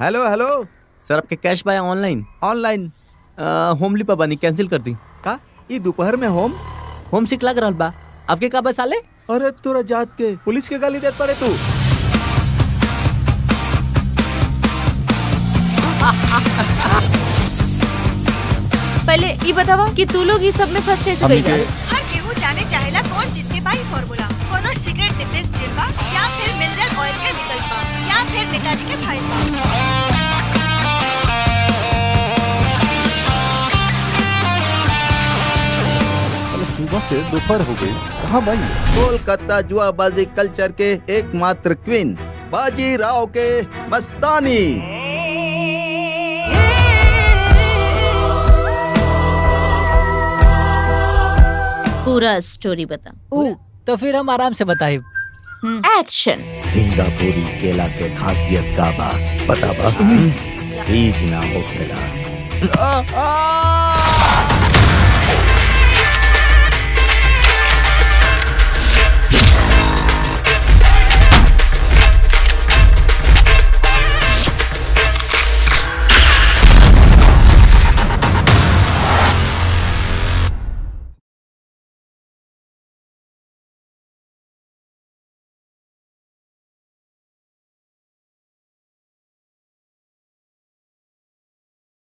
hello hello sir आपके cash by online online होमली पाबानी कैंसिल कर दी का ई दोपहर में होम होम सिक लग रहल बा आपके का बस साले अरे तोरा जात के पुलिस के गाली देत पड़े तू पहले ये बतावा कि तू लोग ये सब में फंस कैसे हमनी गई के हर केहू जाने चाहेला कौन चीज के बाई फार्मूला कोनो सीक्रेट डिफेंस जेल बा या फिर मिनरल ऑयल के विकल्प बा या फिर नेताजी के फाइल बा अरे सुबह से दोपहर हो गई कहाँ भाई कोलकाता जुआबाजी कल्चर के एकमात्र क्वीन बाजी राव के मस्तानी पूरा स्टोरी बता ऊ तो फिर हम आराम से बताए एक्शन सिंगापुरी केला के खासियत का बा पता बा बीज ना होखेला